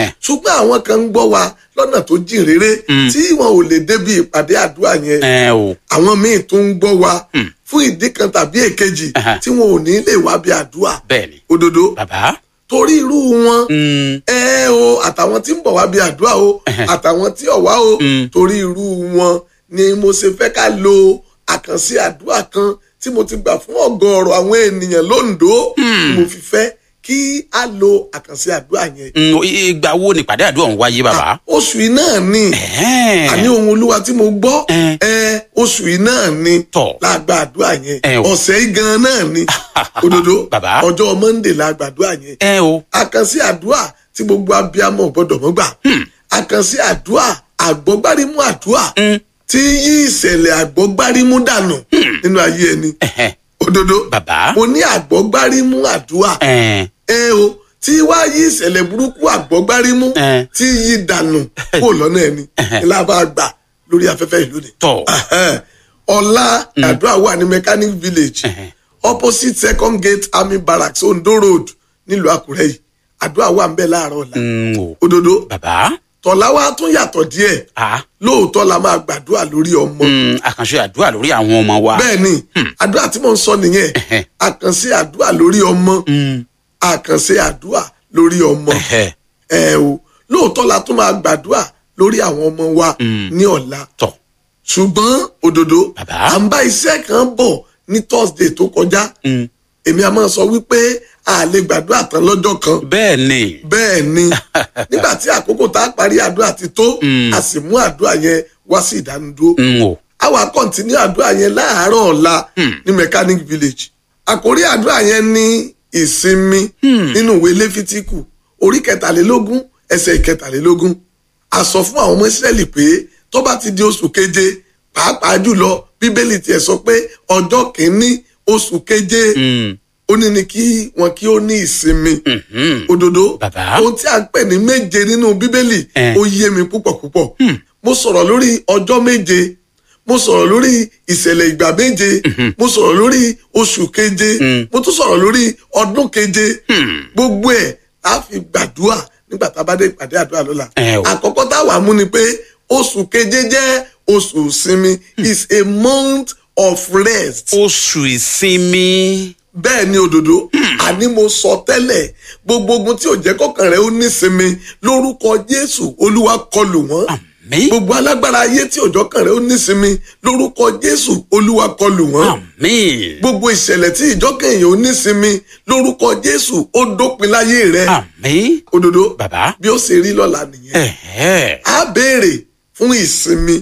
ṣùgbọ́n àwọn kan ń gbọ́ wa lọ́nà tó jìn réré tí wọn ò lè débi ìpàdé àdúrà yẹn ẹ o àwọn míì tó ń gbọ́ wa fún ìdí kan tàbí èkejì Ẹhẹ́. tí wọn ò ní lè wá bí àdúrà bẹ́ẹ̀ ni òdodo bàbá torí irú wọn mm, ẹ o àtàwọn tí ń bọ̀ wá bí àdúrà o Ẹhẹ́. àtàwọn tí ò wá o torí irú wọn ni mo ṣe fẹ́ ká lo àkànṣe àdúrà kan tí mo ti gbà fún ọ̀gọ̀ọ̀rọ̀ àwọn ènìyàn lóńdó mo fi fẹ́ kí a lo àkànṣe àdúrà yẹn mm, ìgbà wo ni ìpàdé àdúrà ń wáyé bàbá. oṣù yìí náà ni Ẹ̀hẹ́n. àní ohun olúwa tí mo gbọ́ Ẹ. ẹ oṣù yìí náà ni Tọ̀. lágbà àdúrà yẹn Ẹ o. ọ̀sẹ̀ yìí gan náà ni òdodo Bàbá. ọjọ́ monday lágbà àdúrà yẹn ẹ o àkànṣe àdúrà tí gbogbo abiyamọ gbọ́dọ̀ mọ̀ gbà àkànṣe àdúrà àgbọgbárímú àdúrà tí yí ìṣẹ̀lẹ̀ àgbọgbárímú dànù nínú ayé ẹni Ẹ̀hẹ́n. òdodo Bàbá. mo ní àgbọgbárímú àdúrà ẹ ẹ o tí wá yí ìṣẹ̀lẹ̀ burúkú àgbọgbárímú Ẹ. tí yí dànù kó lọ́nà ẹni ńlá bá gbà lórí afẹ́fẹ́ ìlú ni tọ̀ Ẹhẹ́n. ọ̀la àdúrà wà ní mechanic village Ẹhẹ́n. opposite second gate army barracks ondo road nílùú àkúrẹ́ yìí àdúrà wà ń bẹ láàárọ̀ ọ̀la Mm, o òdodo bàbá tọ̀la wa tún yàtọ̀ díẹ̀ a lóòótọ́ la máa gbàdúrà lórí ọmọ mm, àkànṣe àdúrà lórí àwọn ọmọ wa. bẹ́ẹ̀ ni àdúrà tí mò ń sọ nìyẹn Ẹhẹ́n. àkànṣe àdúrà lórí ọmọ Mm, àkànṣe àdúrà lórí ọmọ ẹ̀hẹ́. ẹ o lóòótọ́ la tún máa gbàdúrà lórí àwọn ọmọ wa ní ọ̀la tọ̀ ṣùgbọ́n òdodo Bàbá. à ń bá iṣẹ́ kan bọ̀ ní thursday tó kọjá Mm, èmi a máa sọ wípé a lè gbàdúrà tán lọ́jọ́ kan bẹ́ẹ̀ ni bẹ́ẹ̀ ni nígbà tí àkókò tá a parí àdúrà ti tó a sì mú àdúrà yẹn wá sí ìdánidúró Mm, o a wá kọ́ntínú àdúrà yẹn láàárọ̀ ọ̀la ní mechanic village àkórí àdúrà yẹn ní ìsinmi nínú ìwé lẹ́fítíkù orí kẹtàlélógún ẹsẹ̀ ìkẹtàlélógún a sọ fún àwọn ọmọ ìsírẹ́lì pé tó bá ti di oṣù keje pàápàá jùlọ bíbélì tiẹ̀ sọ pé ọjọ́ kìíní oṣù keje Mm, ó ní ni kí wọn kí ó ní ìsinmi mhm. òdodo Bàbá. ohun tí a ń pè ní méje nínú bíbélì Eh. ó yé mi púpọ̀ púpọ̀ mo sọ̀rọ̀ lórí ọjọ́ méje mo sọ̀rọ̀ lórí ìṣẹ̀lẹ̀ ìgbà méje mo sọ̀rọ̀ lórí oṣù keje mo tún sọ̀rọ̀ lórí ọdún keje gbogbo ẹ̀ á fi gbàdúrà nígbà tá a bá dé ìpàdé àdúrà lọ́la Eh o. àkọ́kọ́ tá a wà mú ni pé oṣù keje jẹ́ oṣù ìsinmi is a month of rest oṣù ìsinmi. bẹ́ẹ̀ ni òdodo àní mo sọ tẹ́lẹ̀ gbogbo ogun tí ò jẹ́ kọ́kàn rẹ̀ ó nísinmi lórúkọ jésù olúwa kọlù wọ́n àmín gbogbo alágbára ayé tí òjọ́ kàn rẹ̀ ó nísinmi lórúkọ jésù olúwa kọlù wọ́n àmín gbogbo ìṣẹ̀lẹ̀ tí ìjọ́kàn èèyàn ó nísinmi lórúkọ jésù ó dópin láyé rẹ̀ àmín òdodo bàbá. bí ó ṣe rí lọ́la nìyẹn ẹ̀hẹ́. a béèrè fún ìsinmi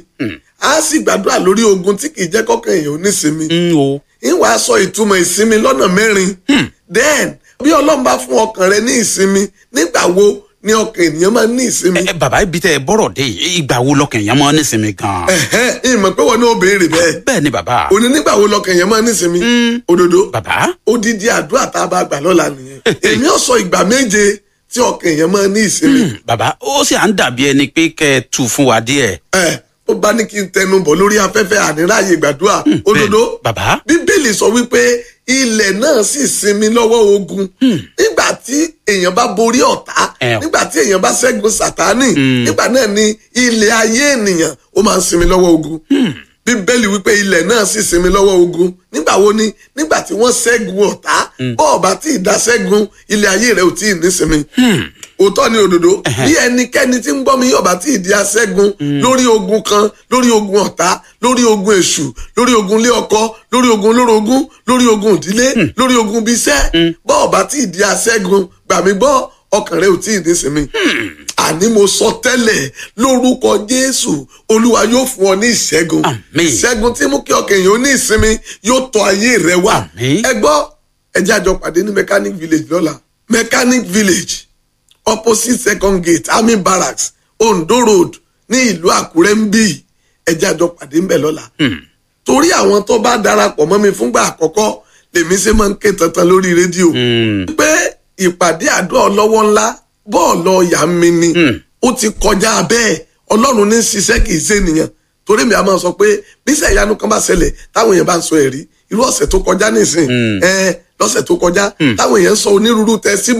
a sì gbàdúrà lórí ogun tí kì í jẹ́ kọ́kàn èèyàn ó nísinmi Mm, o ìwà sọ ìtumọ̀ ìsinmi lọ́nà mẹ́rin then bí ọlọ́run bá fún ọkàn rẹ ní ìsinmi nígbà wo ni ọkàn ènìyàn máa ń ní ìsinmi. ẹ bàbá ibi tẹ ẹ bọ́rọ̀ dé yìí, ìgbà wo lọkàn yẹn máa ń nísinmi gan. ẹ̀hẹ́n, ìmọ̀ pé wọn ní ó béèrè bẹ́ẹ̀ bẹ́ẹ̀ ni bàbá. òní nígbà wo lọkàn èèyàn máa ń ní ìsinmi. òdodo bàbá. odidi àdúrà tá a bá gbà lọ́la nìyẹn èmi ò sọ ìgbà méje tí ọkàn èèyàn máa ń ní ìsinmi. bàbá ó sì à ń dàbí ẹni pé kẹ́ ẹ tu fún wa díẹ̀. ẹ ó bá ní kí n tẹnu bọ̀ lórí afẹ́fẹ́ àníráàyè gbàdúrà òdodo bẹ́ẹ̀, bàbá. bíbélì sọ wípé ilẹ̀ náà sì sinmi lọ́wọ́ ogun nígbà tí èèyàn bá borí ọ̀tá Ẹ o. nígbà tí èèyàn bá ṣẹ́gun sàtánì nígbà náà ni ilẹ̀ ayé ènìyàn ó máa ń sinmi lọ́wọ́ ogun bíbélì wípé ilẹ̀ náà sì sinmi lọ́wọ́ ogun nígbà wo ni nígbà tí wọ́n ṣẹ́gun ọ̀tá bọ́ọ̀bá tí ì dá ṣẹ́gun ilẹ̀ ayé rẹ̀ ò tí ì nísinmi òótọ́ ni òdodo bí ẹnikẹ́ni tí ń gbọ́ mi yọ̀bá tí ìdí aṣẹ́gun lórí ogun kan lórí ogun ọ̀tá lórí ogun èṣù lórí ogun ilé ọkọ lórí ogun olórogún lórí ogun ìdílé lórí ogun ibi iṣẹ́ bọ́ọ̀bá tí ìdí aṣẹ́gun gbà mí gbọ́ ọkàn rẹ ò tí ì nísinmi àní mo sọ tẹ́lẹ̀ lórúkọ jésù olúwa yóò fún ọ ní ìṣẹ́gun Àmín. ìṣẹ́gun tí mú kí ọkàn èèyàn ó ní ìsinmi yóò tọ ayé rẹ wá Àmín. ẹ gbọ́ ẹ jẹ́ àjọ pàdé ní mechanic village lọ́la mechanic village opposite second gate army barracks ondo road ní ìlú àkúrẹ́ ń bí ẹ jẹ́ àjọ pàdé ń bẹ̀ lọ́la torí àwọn tó bá darapọ̀ mọ́ mi fúngbà àkọ́kọ́ lèmi ṣe máa ń ké tantan lórí rédíò pé ìpàdé àdúrà ọlọ́wọ́ ńlá bọ́ọ̀lù ọ̀yà mi ni ó ti kọjá bẹ́ẹ̀ ọlọ́run ní ṣiṣẹ́ kì í ṣe ènìyàn torí mi a máa sọ pé bíṣẹ̀ ìyanu kan bá ṣẹlẹ̀ táwọn èèyàn bá ń sọ ẹ̀rí irú ọ̀sẹ̀ tó kọjá nísìn ẹ lọ́sẹ̀ tó kọjá táwọn èèyàn ń sọ onírúurú tẹ́sí